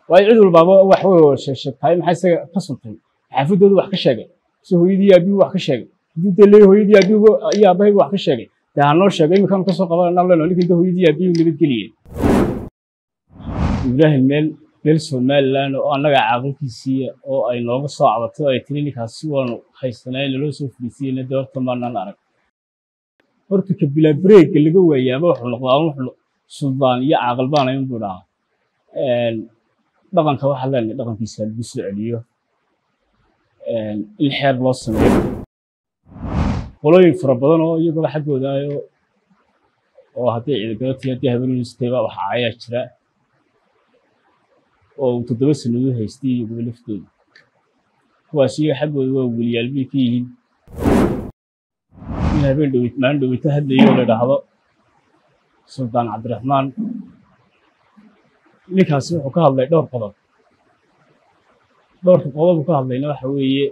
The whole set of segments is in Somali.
waayo cid walbaaba wax way sheegtahay maxaa isaga ka suntay xaafadoodu wax ka sheegay si hooyadii aabigu wax ka sheegay hadduu dee leeyahay hooyadii aabigu iyo aabahaygu wax ka sheegay dee ha noo sheegay iminkaan kasoo qabanana leno ninkan dee hooyadii aabigu nabadgeliyeen ibraahim meel meel somaliland oo annaga caaqilkiisiiya oo ay nooga soo cabatay oo ay tiri ninkaasi waanu haysanay naloo soo fariisiyeyna dee horta maanaan arag horta ka bilaa breega laga waayaaba wuxuu noqdaa wuxuu suldaan iyo caaqil baan ayn buu dhahaa dhaqanka waxaa leenahay dhaqankiisa lagu soo celiyo in xeer loo sameeyo qolooyin fara badan oo iyagaba xaggooda ayo oo haddii ciidagabatiy haddii habeenustayba waxa ayaa jira oo uu toddoba sannadood haystay iyaguba laftooda kuwaas iyaga xaggooda waa weliyaal bay ka yihiin in habeen dhoweyt maalin dhoweyto hadlayo la idhaahdo suldaan cabdiraxmaan ninkaasi wuxuu ka hadlay dhowr qodob dhowrka qodob uu ka hadlayna waxa weeye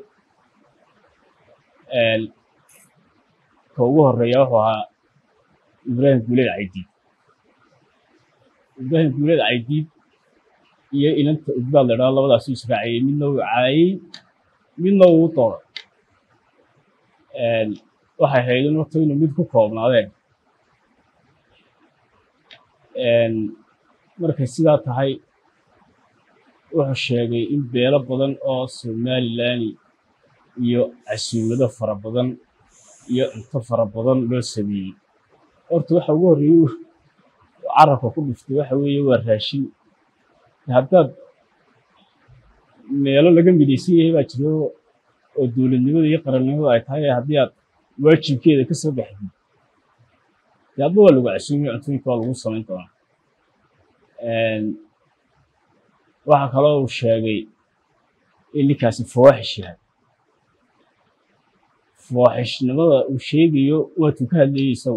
ka ugu horeeya wuxuu ahaa ibraahim guuleed caydiid ibraahim guuleed caydiid iyo inanta udbaad la idhahdo labadaasu israaciyey midna uu caayey midna uu dooray waxay ahayd in horta inuu mid ku koobnaadeen markay sidaa tahay wuxuu sheegay in beelo badan oo somaliland iyo casuumado fara badan iyo cunto fara badan loo sameeyey horta waxa ugu horreeyey carabka ku dhiftay waxa weeye waa raashin haddaad meelo laga midaysan yahay baa jiro oo dowladnimada iyo qarannimadu ay tahay haddii aad waajibkeeda ka soo baxdid dee adba waa lagu casuumay cuntooyinka waa lagu samayn doonaa waxaa kaloo uu sheegay in ninkaasi fawaaxish yahay fawaaxishnimada uu sheegayo waatuu ka hadlayay isagu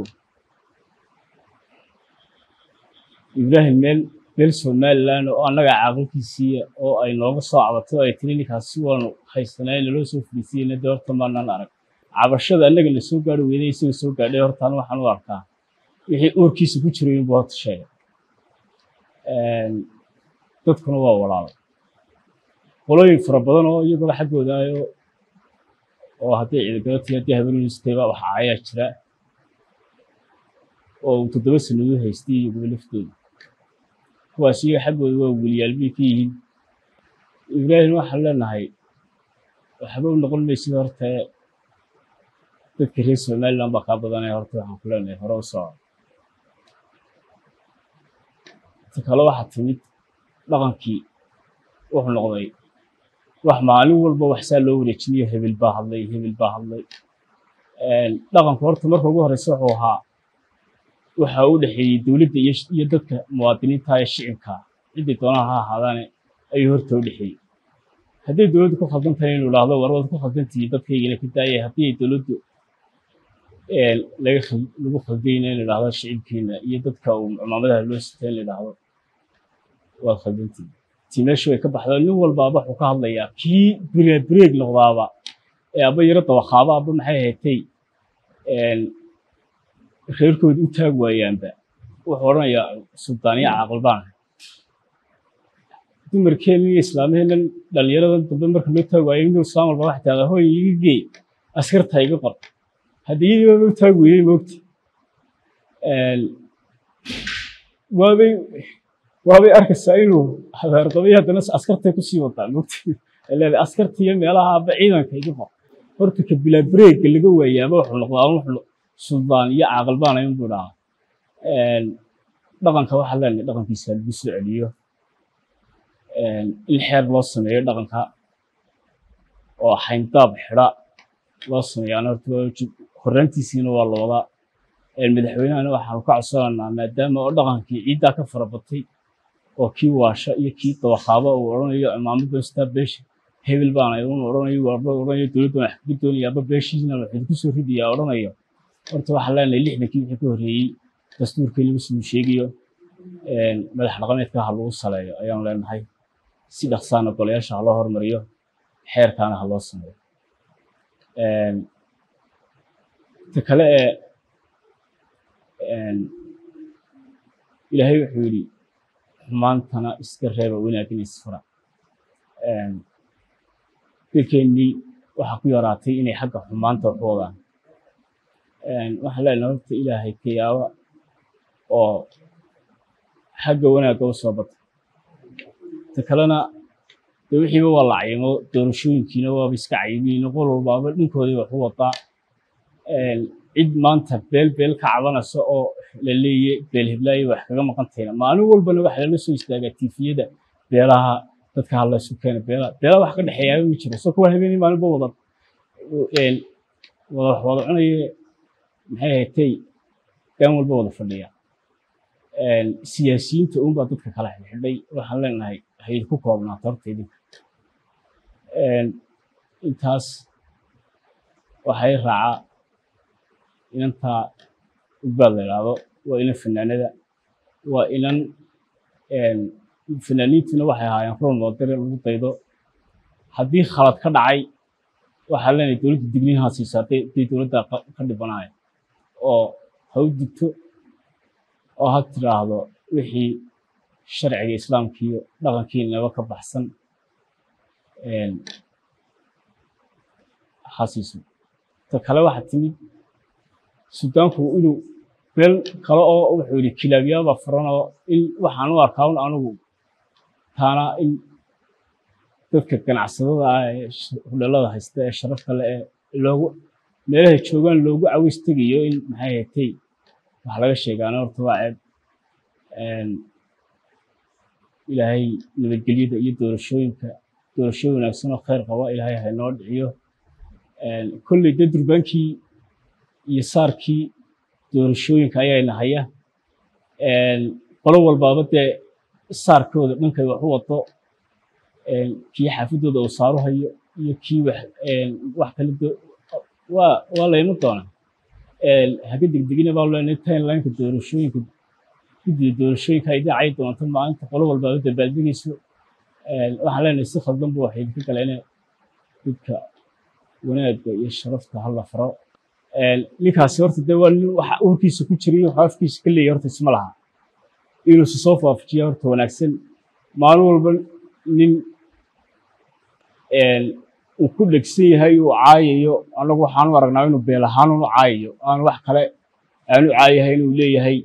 ibraahim meel meel somaliland oo annaga caaqilkiisiiya oo ay nooga soo cabatay oo ay tiri ninkaasi waanu haysanay naloo soo fariisiyeyna dee horta maanaan arag cabashada annaga la soo gaari weyday isaga soo gaadhay hortaan waxaan u arkaa wixii uurkiisa ku jiray inbuu horta sheegay dadkuna waa walaalay qolooyin fara badan oo iyagaba xaggooda ayo oo haddii ciidagabatiy haddii habeenustayba waxa ayaa jira oo uu toddoba sannadood haystay iyaguba laftooda kuwaas iyaga xaggooda waa weliyaal bay ka yihiin ibraahim waxaan leenahay waxba u noqon maysid horta dadka reer somaliland baa kaa badanaya horta waxaan ku leenahay hore u soco ta kale waxaa timid dhaqankii wuxuu noqday wax maalin walba waxsaa loo wareejinayo hebel baa hadlay hebel baa hadlay dhaqanku horta marka ugu horeysa wuxuu ahaa waxa u dhexeeyey dowladda iyo dadka muwaadiniinta ee shicibka ciddii doonaha ha ahaadaane ayuu horta u dhexeeyey hadday dowladdu ku khaldan tahay inuu idhaahdo war waad ku khaldantihiin dadkaygana ka daaya haddii ay dowladdu lagu khaldayna in idhaahdo shicibkiina iyo dadka uu cumaamadaha loo sita in idhaahdo waad khaldantihiin tii meesha way ka baxdaa nin walbaaba wuxuu ka hadlayaa kii breeg noqdaaba ee aba yaro dabaqaaba aba maxay ahaatay reerkooda u taag waayaanba wuxuu odhanayaa suldaaniya caaqil baan dumarkeena iyo islaamaheenan dhallinyaradan dambe marka loo taag waayo inuu islaam walba waxay tahdaa hooy iga geey askarta iga qor haddii iyadiiba u taag weeyey moogta waabay waabay arkaysaa inuu habaarqabay haddana askartay kusii wadaa moogta leedahay askarta iyo meelaha aba ciidanka iga qor horta ka bilaa breega laga waayaaba wuxuu noqdaa wuxuu suldaan iyo caaqil baan ayn buu dhahaa dhaqanka waxaa leenahay dhaqankiisa lagu soo celiyo in xeer loo sameeyo dhaqanka oo xayndaab xidha loo sameeyaana horta horraantiisiina waa la wadaa madaxweynahana waxaanu ka codsanaynaa maadaama oo dhaqankii ciiddaa ka fara batay oo kii waasha iyo kii dabaqaaba uu odhanayo cimaamada staa beesha hebel baana unu odhanayo warba odhanayo dowladda wax kaga doonaya aba beeshiisna waxay ku soo ridayaa odhanayo horta waxaan leenahay lixdankii wixii ka horreeyey dastuurkii lagu soo sheegayo madax dhaqameedka ha lagu saleeyo ayaan leenahay si dhaqsaana golayaasha ha loo hormariyo xeerkaana ha loo sameeyo ta kale ee ilaahay wuxuu yidhi xumaantana iska reeba wanaagina isfura dadkeennii waxaa ku yaraatay inay xagga xumaanta wax u wadaan waxaan leenahay horta ilaahay ka yaaba oo xagga wanaagga u soo bata ta kalena dee wixiiba waa la cayimo doorashooyinkiina waaba iska cayimiin qol walbaaba dhinkoodii wax u wadaa cid maanta beel beel ka cabanaysa oo la leeyahy beel hiblaayo wax kaga maqan tahayna maalin walbana waxa lala soo istaagaa tiifiyada beelaha dadka hadlaysu keena beelaha beelaha wax ka dhexeeyaaba ma jiro soo kuwa habeenii maalinba wada wada wax wada cunaye maxay haytay gaan walba wada fadhiya siyaasiyiinta uunbaa dadka kala xidhxidhay waxaan leenahay hay ku koobnaato horta idinka intaas waxay raacaa inantaa ugbaad la idhaahdo waa inan fanaanada waa inan fanaaniintuna waxay ahaayeen rool moodare lagu daydo haddii khalad ka dhacay waxaa leenahay dowladda digniinhaa siisaa day dowladda ka dhibanaya oo ha u digto oo ha tiraahdo wixii sharciga islaamka iyo dhaqankiinaba ka baxsan ha siiso ta kale waxaa timid sudaanku inuu meel kale oo wuxuu yidhi kilaabyaaba furan oo in waxaan u arkaa un anigu taana in dadka ganacsadada ah ee hudhalada haysta ee sharafta le ee loogu meelahay joogaan loogu caways tegayo in maxay haytay wax laga sheegaana horta waa ceeb ilaahay nabadgelyada iyo doorashooyinka doorasho wanaagsan oo khayr qaba ilaahay haynoo dhiciyo kolley dee durbaankii iyo saarkii doorashooyinka ayaana haya qolo walbaaba dee saarkooda dhankay wax u wado kii xaafadooda uu saaru hayo iyo kii wax wax kale waa waa layma doonaa haga degdegina baa leenahay timelineka doorashooyinka guddiga doorashooyinka ay dhacay doonto maalinta qolo walbaaba dabaaldegayso waxaan leenahay si khaldan bu waxay idinka galeen dadka wanaagga iyo sharafta hala faro ninkaasi horta dee waa nin waxa urkiisa ku jiray waxa afkiisa ka leeyahay horta isma laha inuu si soo faafajiya horta wanaagsan maalin walba nin uu ku dhegsan yahay uu caayayo annagu waxaan u aragnaa inuu beel ahaan unu caayayo aan wax kale aanu caayahay inuu leeyahay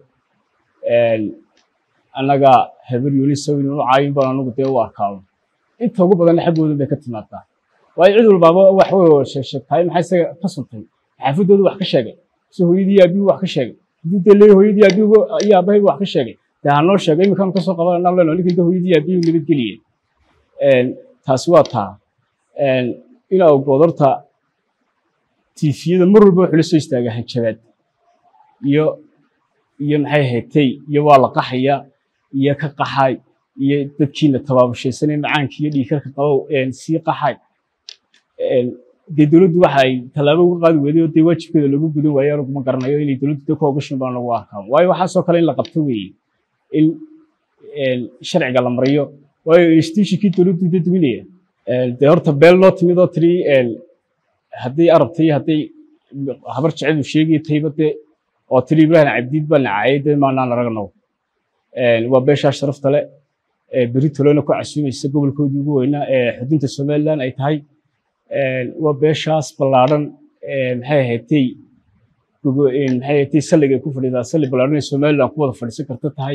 annaga habar yunisow inuu caayin baan anagu dee u arkaado inta ugu badanna xaggooda bay ka timaadaa waayo cid walbaaba wax way wada sheegsheegtahay maxay isaga ka suntay xaafadooda wax ka sheegay si hooyadii aabigu wax ka sheegay hadduu dee leeyahay hooyadii aabigu iyo aabahaygu wax ka sheegay dee hanoo sheegay iminkaan kasoo qabananaa leno ninkan dee hooyadii aabigu nabadgeliye taasi waa taa ina ogood horta tiifiyada mar walba wuxuu la soo istaagaa hanjabaad iyo iyo maxay haytay iyo waa la qaxaya iyo ka qaxay iyo dadkiina tabaabushaysanay macaankii iyo dhiikarka qabow sii qaxay dee dowladdu waxa ay tallaabo uga qaadi weyday oo dee waajibkeeda lagu gudan waayo anigu ma garanayo inay dowladdu dee ku ogashin baan lagu arkaa waayo waxaasoo kale in la qabto weeye in sharciga la mariyo waayo institutionkii dowladdu dee duminaya dee horta beel loo timid oo tiri haddii arabtay hadday habar jecedu sheegay tayba dee oo tiri ibrahim cabdiid baa nacaayay dee maanaan aragno waa beeshaa sharafta le beri tolona ku casuumaysa gobolkoodii ugu weynaa ee xudunta somaliland ay tahay waa beeshaas ballaadhan maxay ahaydtay maxay ahaydtay salliga ku fadhidaa salli ballaadhan ee somaliland ku wada fadhiisan karta tahay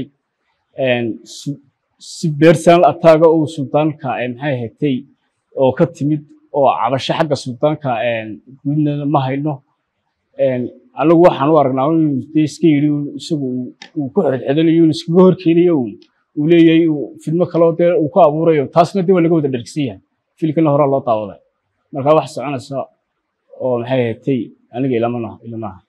si beersan ataaga uu suldaanka maxay ahaydtay oo ka timid oo cabasho xagga suldaanka guudna ma hayno anagu waxaan u aragnaa inuu dee iska yidhi isagu uu ku xedxedanayo uu iskaga horkeenayo uu leeyahay fidmo kaleo dee uu ku abuurayo taasna dee waa laga wada dhergsan yahay filkana horaa loo daawaday marka wax soconaysa oo maxay ahaydtay aniga ilama ilamaha